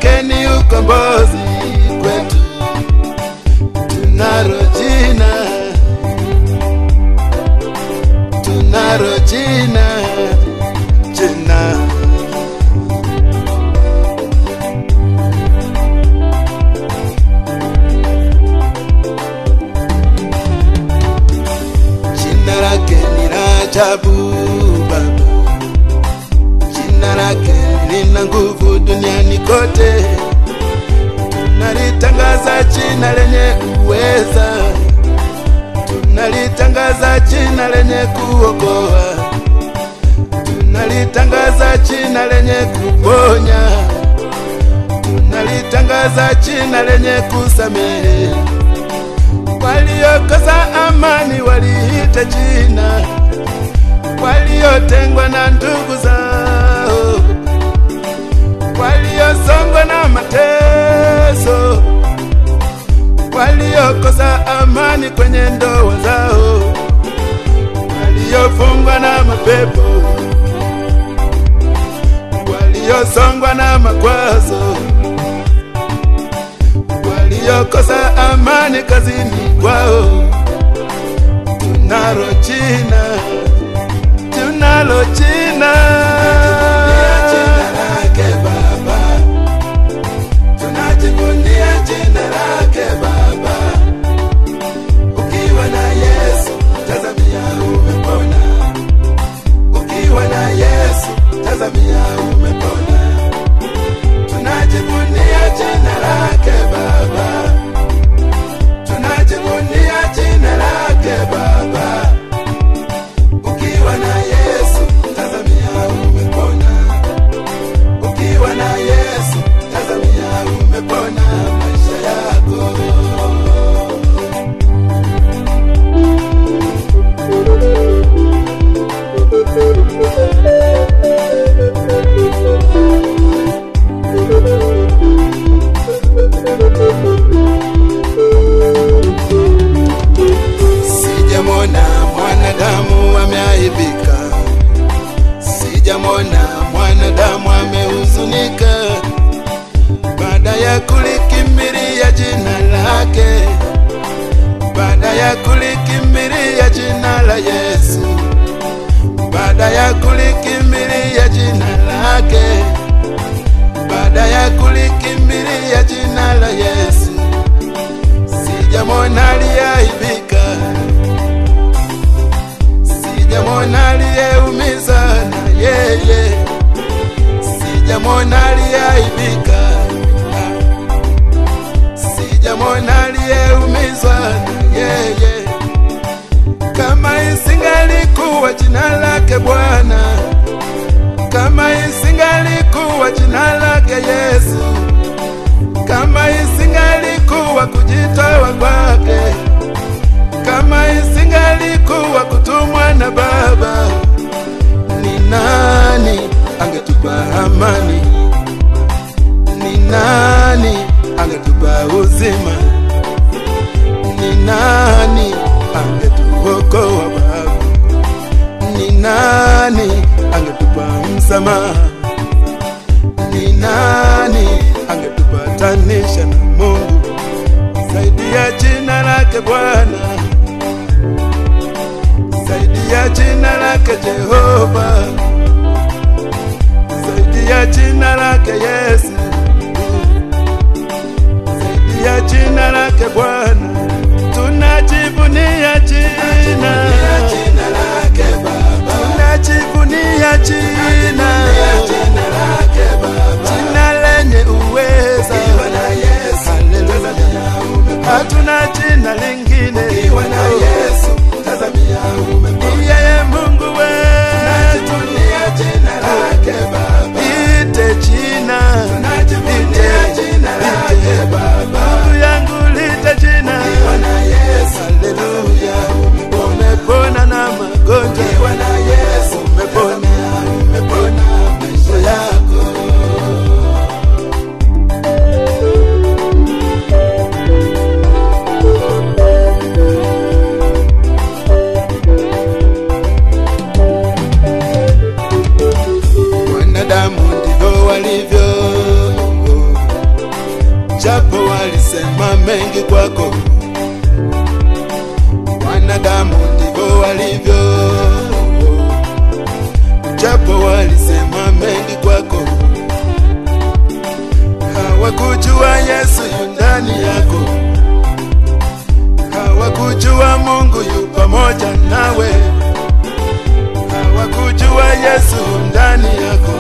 lake ni ukombozi kwetu. Tunalo jina, tunalo jina, jina jina lake ni la ajabu Baba, jina lake lina nguvu duniani kote. Tunalitangaza jina lenye uweza, tunalitangaza jina lenye kuokoa, tunalitangaza jina lenye kuponya, tunalitangaza jina lenye kusamehe waliokosa amani waliite jina, waliotengwa na ndugu zao, waliosongwa na mateso, waliokosa amani kwenye ndoa zao, waliofungwa na mapepo, waliosongwa na makwazo waliokosa amani kazini kwao. Tunalo jina, tunalo jina, jina lake Baba, tunajivunia jina lake Baba. Ukiwa na Yesu, tazamia umepona. Ukiwa na Yesu, tazamia umepona tunajivunia jina lake Baba, tunajivunia jina lake Baba. Ukiwa na Yesu tazamia umepona, ukiwa na Yesu tazamia umepona maisha yako. Sijamwona mwanadamu ameaibika, sijamwona mwanadamu amehuzunika, baada ya kulikimbilia jina lake, baada ya kulikimbilia jina la Yesu, baada ya kulikimbilia jina lake, baada ya kulikimbilia jina la Yesu, sijamwona aliyeaibika sijamwona aliyeumizwa na yeye, sijamwona aliyeaibika, sijamwona aliyeumizwa na yeye. Kama isingalikuwa jina lake Bwana, kama isingalikuwa jina lake Yesu, kama isingalikuwa kujitoa kwake kama isingalikuwa kutumwa na Baba, ni nani angetupa amani? Ni nani angetupa uzima? Ni nani angetuokoa Baba? Ni nani angetupa msamaha? Ni nani angetupatanisha na Mungu zaidi ya jina lake Bwana? zaidi ya jina lake Jehova, zaidi ya jina lake Yesu, zaidi ya jina lake Bwana, tunajivunia jina, tunajivunia jina, jina lenye uweza, haleluya, hatuna jina lingine yeye Mungu wetu, ite jina japo walisema mengi kwako, wanadamu ndivyo walivyo. Japo walisema mengi kwako, hawakujua Yesu yu ndani yako, hawakujua Mungu yu pamoja nawe, hawakujua Yesu yu ndani yako,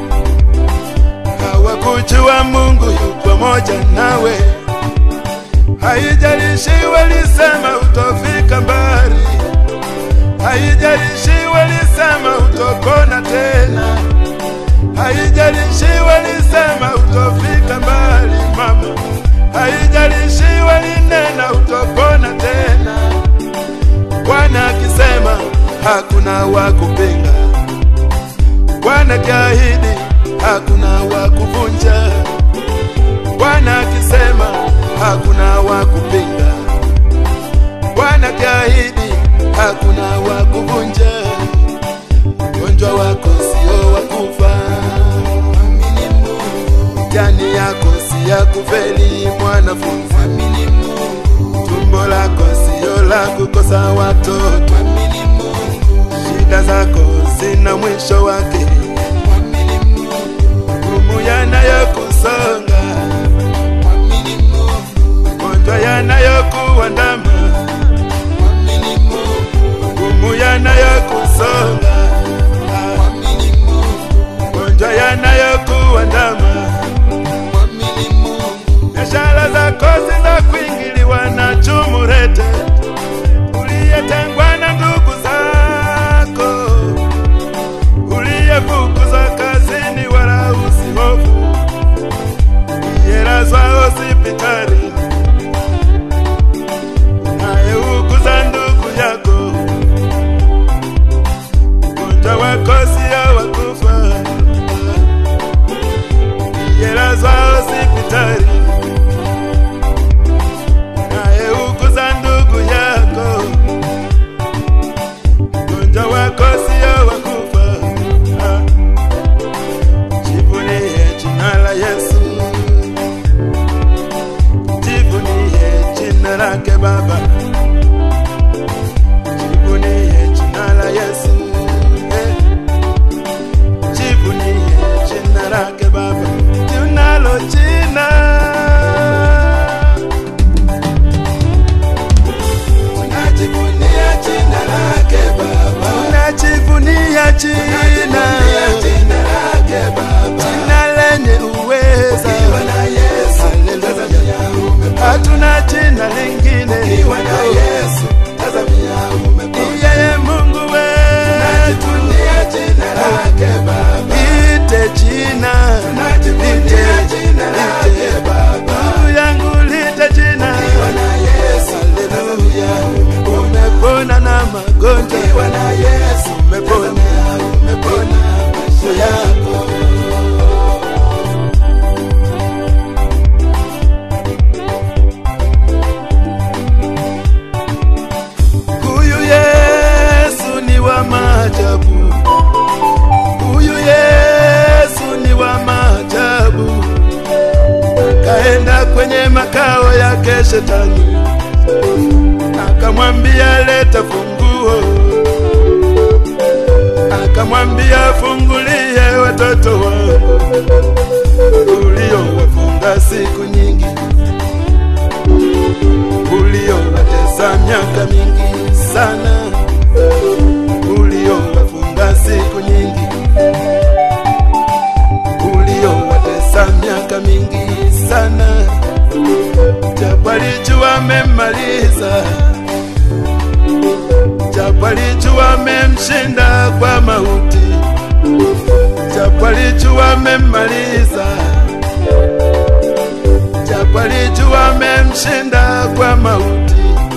hawakujua Mungu yu pamoja nawe. Haijalishi walisema utofika mbali, haijalishi walisema utopona tena, haijalishi walisema utofika mbali mama, haijalishi walinena utopona tena. Bwana akisema hakuna wa kupinga, Bwana akiahidi hakuna wa kuvunja. Bwana akisema hakuna wa kupinga, Bwana akiahidi hakuna wa kuvunja. Ugonjwa wako sio wa kufa, amini Mungu. Jani yako si ya kufeli, mwanafunzi, amini Mungu. Tumbo lako sio la kukosa watoto, amini Mungu. Shida zako zina mwisho wake, amini Mungu. Magumu yanayokusonga, amini Mungu. Magonjwa yanayokuandama, amini Mungu. Magumu yanayokusonga, amini Mungu. Magonjwa yanayokuandama, amini Mungu. Biashara zako zina kuingiliwa na chumurete, uliyetengwa na ndugu zako, uliyefukuzwa kazini, wala usihofu, uliyelazwa hospitali, unayeuguza ndugu yako, ugonjwa wako sio wa kufa, uliyelazwa hospitali unayeuguza ndugu yako, ugonjwa wako sio wa kufa. Ah. Jivunie jina la Yesu, jivunie jina lake Baba, jivunie jina la Yesu, eh. jivunie jina lake Baba, tunalo jina Tunajivunia jina lake Baba, tunajivunia jina jina lake Baba. jina lenye uweza Ukiwa na Yesu, tazamia umepona. hatuna jina lingine Ukiwa na Yesu, tazamia umepona. yeye mungu wetu Tunajivunia jina lake Baba, ite jina tunajivunia jina lake Baba. ndugu yangu lite jina Ukiwa na Yesu, tazamia umepona. umepona na magonjwa Ukiwa na Yesu, umepona tazamia umepona maisha yako. huyu yesu ni wa maajabu huyu yesu ni wa maajabu akaenda kwenye makao yake shetani akamwambia leta funguo akamwambia fungulie watoto wangu uliowafunga siku nyingi uliowatesa miaka mingi sana uliowafunga siku nyingi uliowatesa miaka mingi sana japo alijua amemmaliza japo alijua amemshinda kwa mauti japo alijua amemmaliza japo alijua amemshinda kwa mauti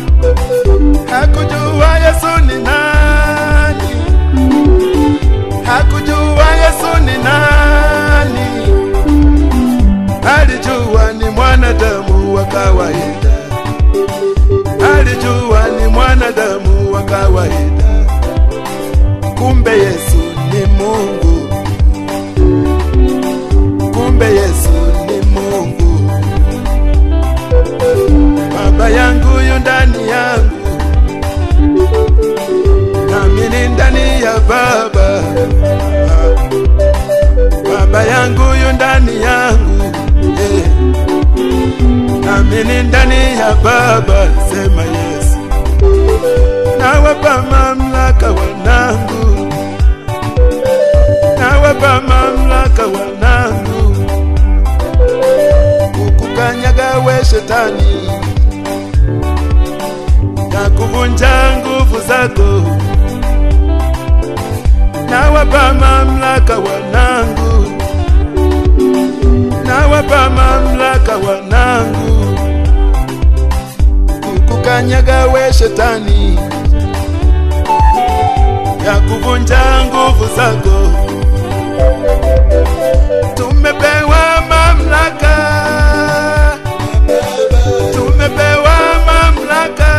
hakujua yesu ni nani hakujua yesu ni nani alijua ni mwanadamu wa kawaida alijua ni mwanadamu wa kawaida kumbe yesu ni mungu kumbe yesu ni mungu yu ndani yangu eh. nami ni ndani ya Baba, sema Yesu. Nawapa mamlaka wanangu, nawapa mamlaka wanangu, kukukanyaga we shetani, na kuvunja nguvu zako. Nawapa mamlaka wanangu, nawapa mamlaka wanangu, kukukanyaga we shetani, ya kuvunja nguvu zako. Tumepewa mamlaka, tumepewa mamlaka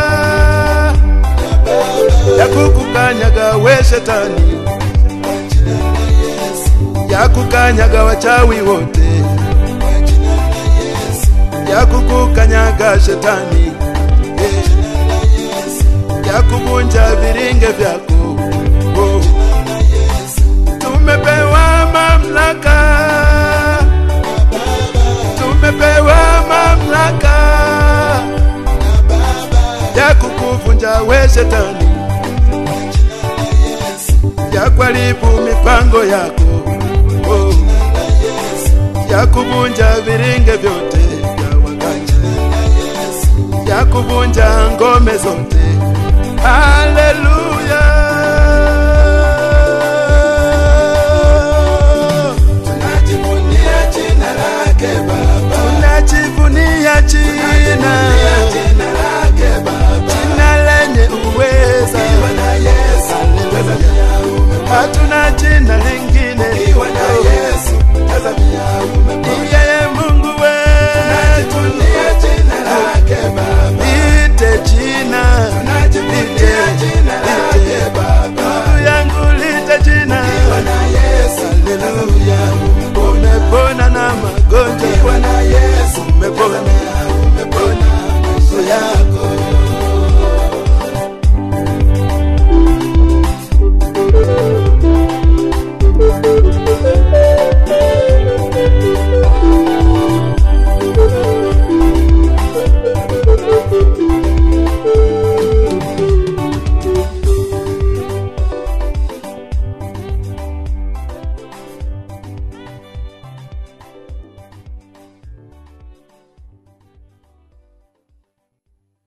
ya kukukanyaga we shetani, Kwa jina la Yesu, ya kukanyaga wachawi wote, kwa jina la Yesu, ya kukukanyaga shetani, kwa jina la Yesu, ya kuvunja viringe vyako. Oh, jina la Yesu, tumepewa mamlaka, tumepewa mamlaka na Baba, ya kukuvunja we shetani, kwa jina la Yesu, ya kuharibu mipango yako. Oh, jina la Yesu, ya kuvunja viringe vyote vya waganga, jina la Yesu, ya kuvunja ngome zote. Haleluya.